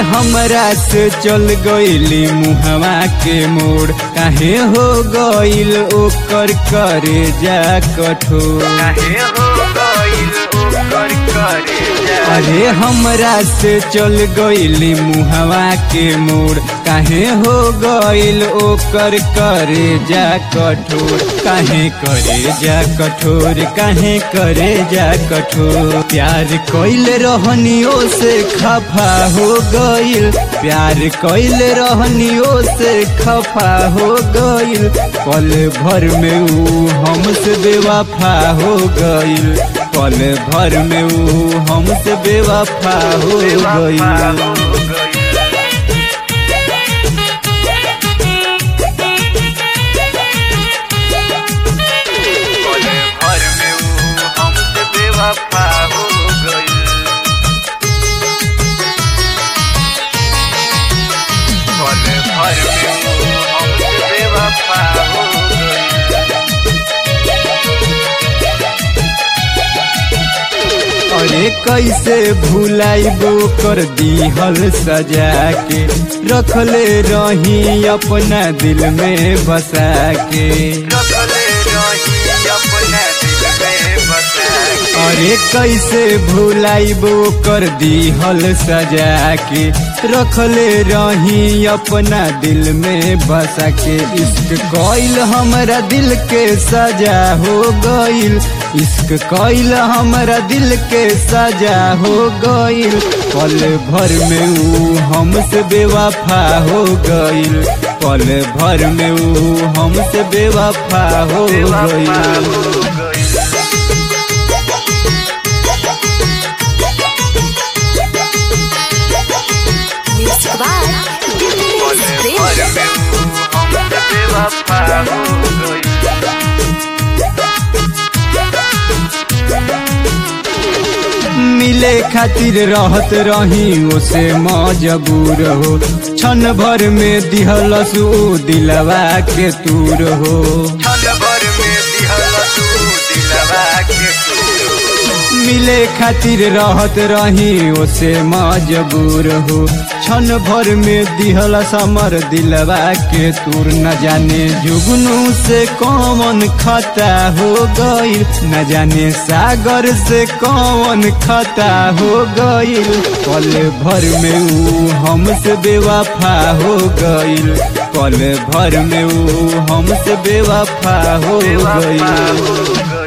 हमरा से चल गईली मुहवा के मोड़ काहे हो गईल ओकर करे जा कठोर काहे हो गइल ओकर करे जा अरे हमरा से चल गईली मुहवा के मोड़ काहे हो गईल ओकर करे जा कठोर काहे करे जा कठोर काहे करे जा कठोर प्यार कइल रहनियो से खफा हो गईल प्यार कइल रहनियो से खफा हो गईल पल भर में ऊ हमसे बेवफा हो गईल पल भर में ऊ हमसे बेवफा हो गईल पले भर में ऊ हमसे बेवफा हो गइल पले भर में ऊ हमसे बेवफा हो गइल अरे कैसे भुलाइबो कर दीहल सजा के रखले रही अपना दिल में बसा के रखले रही अपना दिल में बसा के अरे कैसे भुलाइबो कर दीहल सजा के रखले रही अपना दिल में बसा के इश्क कइल हमरा दिल के सजा हो गइल इश्क कइल हमरा दिल के सजा हो गइल पल भर में ऊ हमसे बेवफा हो गइल पल भर में ऊ हमसे बेवफा हो बेवफा गइल हो गइल Mixed by पले Dimitri भर Prem. में ऊ हमसे बेवफा हो गइल मिले खातिर रहत रही ओसे मजबूर हो क्षण भर में दिहलस ऊ दिलवा के तूर हो क्षण भर में दिहल तू दिलवा के तू मिले खातिर रहत रही ओसे मजबूर हो क्षण भर में दिहलस हमर दिलवा के तूर न जाने जुगनू से कौन खता हो गईल न जाने सागर से कौन खता हो गईल पल भर में ऊ हमसे बेवफा हो गईल पल भर में ऊ हमसे बेवफा हो बेवफा गईल हो गइल